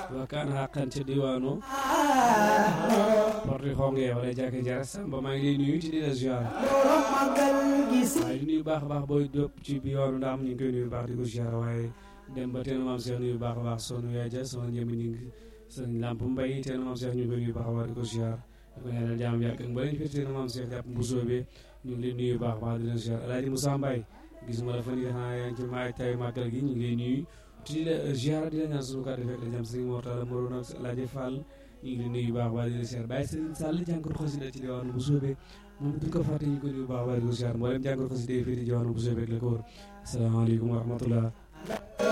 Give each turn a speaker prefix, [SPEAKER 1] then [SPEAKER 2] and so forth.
[SPEAKER 1] wa kaan xaqan ca diwaanu porte xonge wala jàkk jara samba maa ngi lay nuyu ci di la ziar waaye di nuyu baax a baax booy dëpp ci bi yoonu ndaam ñu ngi koy nuyu baax di ko ziar waaye dem ba teen maam Cheikh nuyu baax a baax sonu yaay ja sama njëmi ñu ngi sëñ lamp mbay teen maam Cheikh ñu ngi koy nuyu baax a baax di ko ziar di ko ñaanal jaam yàgg ak mbalañ fi teen maam Cheikh jàpp mbusoo bi ñu ngi leen nuyu baax a baax di leen ziar Alaaji Moussa Mbaye gis ma la fan yi xanaa yaa ngi ci maay tay màggal gi ñu ngi lay nuyu di la ziar di la ñaan suñu kàddu fekk la jàmm sëñ Mortala Moroon ak Alaaji Fall ñu ngi leen nuyu baax a baax di leen ziar bàyyi sëñ Sall jànkor xasida ci diwaanu bu soobee moom duñ ko fàtte ñu ko nuyu baax a baax di ko ziar mboolem jànkor xasida yi fii di diwaanu bu soobee ak la ko wër asalaamaaleykum wa rahmatullah